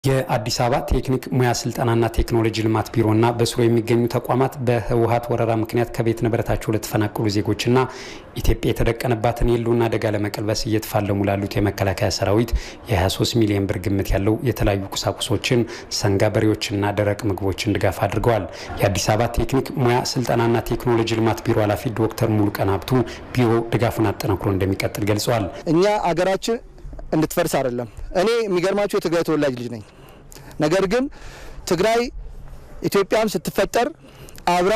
የአዲስ አበባ ቴክኒክ ሙያ ስልጠናና ቴክኖሎጂ ልማት ቢሮና በስሩ የሚገኙ ተቋማት በህወሀት ወረራ ምክንያት ከቤት ንብረታቸው ለተፈናቀሉ ዜጎችና ኢትዮጵያ የተደቀነባትን የህልውና አደጋ ለመቀልበስ እየተፋለሙ ላሉት የመከላከያ ሰራዊት የ23 ሚሊዮን ብር ግምት ያለው የተለያዩ ቁሳቁሶችን፣ ሰንጋ በሬዎችና ደረቅ ምግቦችን ድጋፍ አድርገዋል። የአዲስ አበባ ቴክኒክ ሙያ ስልጠናና ቴክኖሎጂ ልማት ቢሮ ኃላፊ ዶክተር ሙሉቀን ሀብቱ ቢሮ ድጋፉን አጠናክሮ እንደሚቀጥል ገልጸዋል። እኛ አገራችን እንድትፈርስ አይደለም። እኔ የሚገርማቸው የትግራይ ተወላጅ ልጅ ነኝ። ነገር ግን ትግራይ ኢትዮጵያም ስትፈጠር አብራ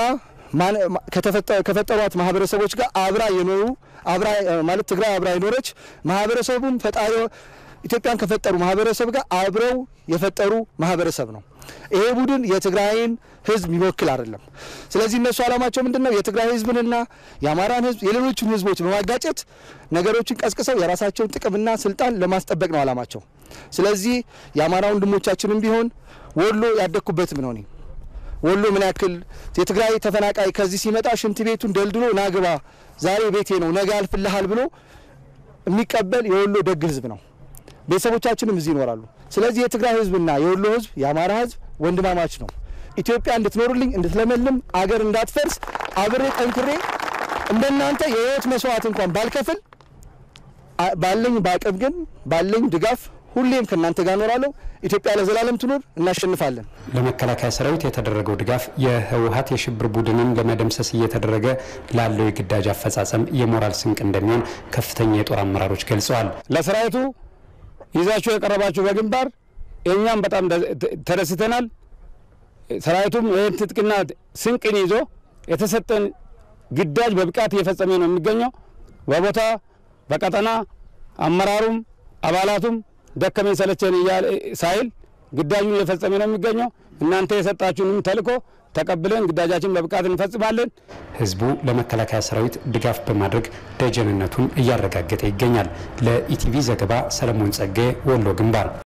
ከፈጠሯት ማህበረሰቦች ጋር አብራ የኖሩ አብራ ማለት ትግራይ አብራ የኖረች ማህበረሰቡም ፈጣሪ ኢትዮጵያን ከፈጠሩ ማህበረሰብ ጋር አብረው የፈጠሩ ማህበረሰብ ነው። ይሄ ቡድን የትግራይን ህዝብ የሚወክል አይደለም። ስለዚህ እነሱ ዓላማቸው ምንድን ነው? የትግራይ ህዝብንና የአማራን ህዝብ የሌሎችን ህዝቦች በማጋጨት ነገሮችን ቀስቅሰው የራሳቸውን ጥቅምና ስልጣን ለማስጠበቅ ነው ዓላማቸው። ስለዚህ የአማራ ወንድሞቻችንም ቢሆን ወሎ ያደግኩበትም ነው። እኔ ወሎ ምን ያክል የትግራይ ተፈናቃይ ከዚህ ሲመጣ ሽንት ቤቱን ደልድሎ ናግባ ዛሬ ቤቴ ነው ነገ አልፍልሃል ብሎ የሚቀበል የወሎ ደግ ህዝብ ነው። ቤተሰቦቻችንም እዚህ ይኖራሉ። ስለዚህ የትግራይ ህዝብና የወሎ ህዝብ የአማራ ህዝብ ወንድማማች ነው። ኢትዮጵያ እንድትኖርልኝ እንድትለመልም አገር እንዳትፈርስ አብሬ ጠንክሬ እንደናንተ የህይወት መስዋዕት እንኳን ባልከፍል ባለኝ በአቅም ግን ባለኝ ድጋፍ ሁሌም ከእናንተ ጋር እኖራለሁ። ኢትዮጵያ ለዘላለም ትኖር፣ እናሸንፋለን። ለመከላከያ ሰራዊት የተደረገው ድጋፍ የህወሀት የሽብር ቡድንን ለመደምሰስ እየተደረገ ላለው የግዳጅ አፈጻጸም የሞራል ስንቅ እንደሚሆን ከፍተኛ የጦር አመራሮች ገልጸዋል። ለሰራዊቱ ይዛችሁ የቀረባችሁ በግንባር እኛም በጣም ተደስተናል። ሰራዊቱም ይህን ትጥቅና ስንቅን ይዞ የተሰጠን ግዳጅ በብቃት እየፈጸመ ነው የሚገኘው። በቦታ በቀጠና አመራሩም አባላቱም ደከመኝ ሰለቸን ሳይል ግዳጁን እየፈጸመ ነው የሚገኘው። እናንተ የሰጣችሁንም ተልዕኮ ተቀብለን ግዳጃችን በብቃት እንፈጽማለን። ህዝቡ ለመከላከያ ሰራዊት ድጋፍ በማድረግ ደጀንነቱን እያረጋገጠ ይገኛል። ለኢቲቪ ዘገባ ሰለሞን ጸጋዬ ወሎ ግንባር